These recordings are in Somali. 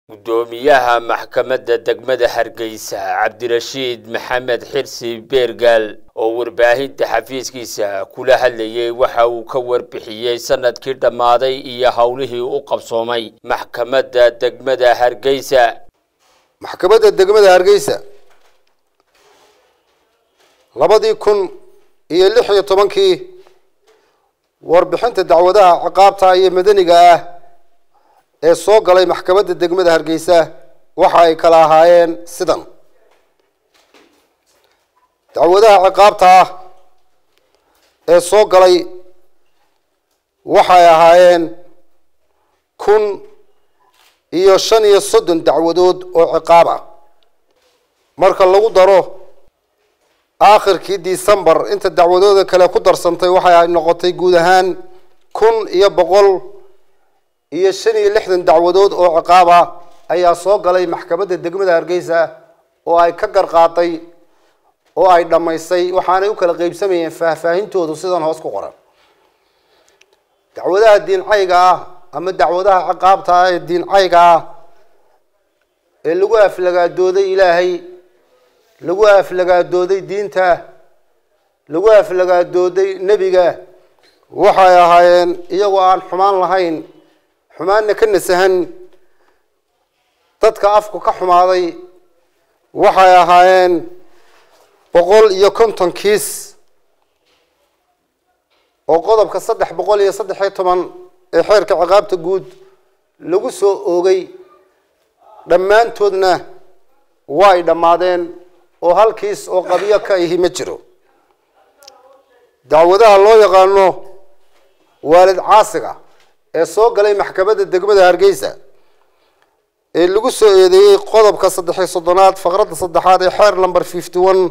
gudoomiyaha maxkamadda degmada hargeysa cabdirashiid maxamed xirsi beergaal oo warbaahinta xafiiskiisa kula hadlayay waxa uu ka warbixiyey sanadkii dhammaaday iyo howlihii u qabsoomay maxkamadda degmada hargeysa maxkamadda degmada hargeysa labadii kun iyo lix iyo tobankii warbixinta dacwadaha ciqaabta iyo madaniga ah ee soo galay maxkamadda degmada hargeysa waxa ay kala ahaayeen sidan dacwadaha ciqaabta ah ee soo galay waxay ahaayeen kun iyo shan iyo soddon dacwadood oo ciqaab ah marka lagu daro aakhirkii decembar inta dacwadooda kale ku darsantay waxay noqotay guud ahaan kun iyo boqol iyo shan iyo lixdan dacwadood oo ciqaab ah ayaa soo galay maxkamadda degmada hargeysa oo ay ka garqaaday oo ay dhammaysay waxaanay u kala qeybsamayeen faahfaahintoodu sidan hoos ku qoran dacwadaha diincayga ah ama dacwadaha ciqaabta ah ee diincayga ah ee lagu aflagaadooday ilaahay lagu aflagaadooday diinta lagu aflagaadooday nebiga waxay ahaayeen iyagoo aan xumaan lahayn xumaanna ka nasahan dadka afku ka xumaaday waxay ahaayeen boqol iyo konton kiis oo qodobka saddex boqol iyo saddex iyo toban ee xeerka ciqaabta guud lagu soo oogay dhammaantoodna way dhammaadeen oo hal kiis oo qabiyo ka ihi ma jiro dacwadaha loo yaqaano waalid caasiga ee soo galay maxkamadda degmada hargeysa ee lagu soo eedeeyey qodobka saddexiyo soddonaad faqradda saddexaad ee xeer number fifty one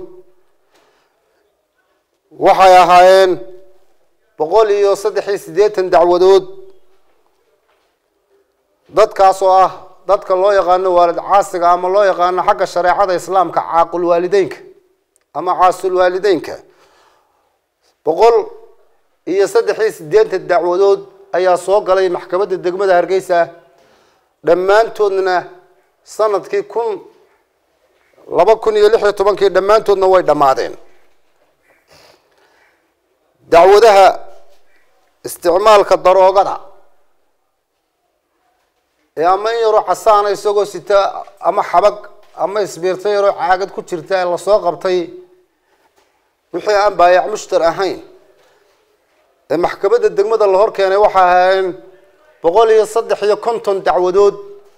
waxay ahaayeen boqol iyo saddex iyo siddeetan dacwadood dadkaas oo ah dadka loo yaqaano waalid caasiga ama loo yaqaano xagga shareecada islaamka caaqul waalideynka ama caasul waalideynka boqol iyo saddex iyo siddeetan dacwadood ayaa soo galay maxkamadda degmada hargeysa dhammaantoodna sanadkii kun laba kun iyo lix iyo tobankii dhammaantoodna way dhammaadeen dacwadaha isticmaalka daroogada ee ama in yaroo casaana isagoo sita ama xabag ama isbiirta yaroo caagad ku jirta ee lasoo qabtay wixii aan baayac mushtar ahayn ee maxkamadda degmada la hor keenay waxay ahaayeen boqol iyo saddex iyo konton dacwadood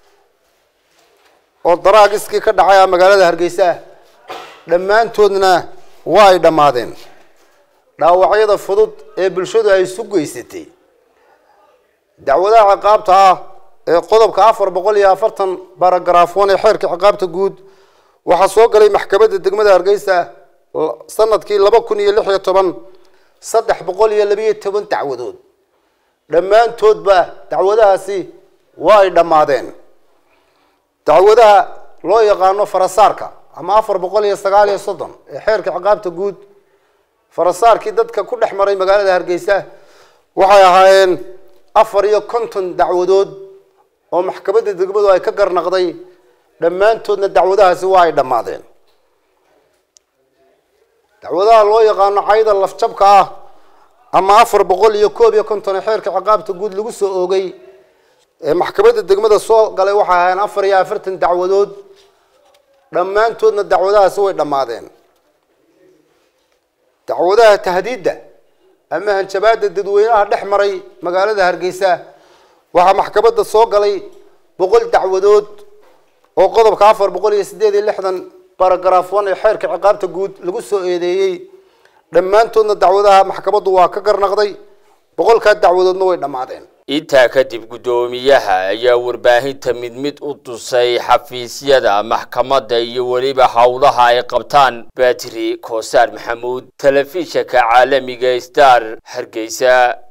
oo daraagiskii ka dhacay magaalada hargeysa dhammaantoodna waa ay dhammaadeen dhaawacyada fudud ee bulshadu ay isu geysatay dacwadaha ciqaabta ah ee qodobka afar boqol iyo afartan baragaraaf one ee xeerka ciqaabta guud waxaa soo galay maxkamadda degmada hargeysa sanadkii laba kun iyo lix iyo toban saddex boqol iyo labiyo toban dacwadood dhammaantoodba dacwadahaasi waa ay dhammaadeen dacwadaha loo yaqaano farasaarka ama afar boqol iyo sagaal iyo soddon ee xeerka ciqaabta guud farasaarkii dadka ku dhex maray magaalada hargeysa waxay ahaayeen afar iyo konton dacwadood oo maxkamadda degmadu ay ka garnaqday dhammaantoodna dacwadahaasi waa ay dhammaadeen dacwadaha loo yaqaano cayda lafjabka ah ama afar boqol iyo koob iyo konton ee xeerka ciqaabta guud lagu soo oogay ee maxkamadda degmada soo galay waxay ahaayeen afar iyo afartan dacwadood dhammaantoodna dacwadahaasi way dhammaadeen dacwadaha tahdiidda ama hanjabaada dadweynaha dhex maray magaalada hargeysa waxaa maxkamadda soo galay boqol dacwadood oo qodobka afar boqol iyo siddeed iyo lixdan baragaraaf one ee xeerka ciqaabta guud lagu soo eedeeyey dhammaantoodna dacwadaha maxkamaddu waa ka garnaqday boqolkaa dacwadoodna way dhammaadeen intaa kadib guddoomiyaha ayaa warbaahinta mid mid u tusay xafiisyada maxkamadda iyo weliba howlaha ay qabtaan batri koosaar maxamuud telefishanka caalamiga star hargeysa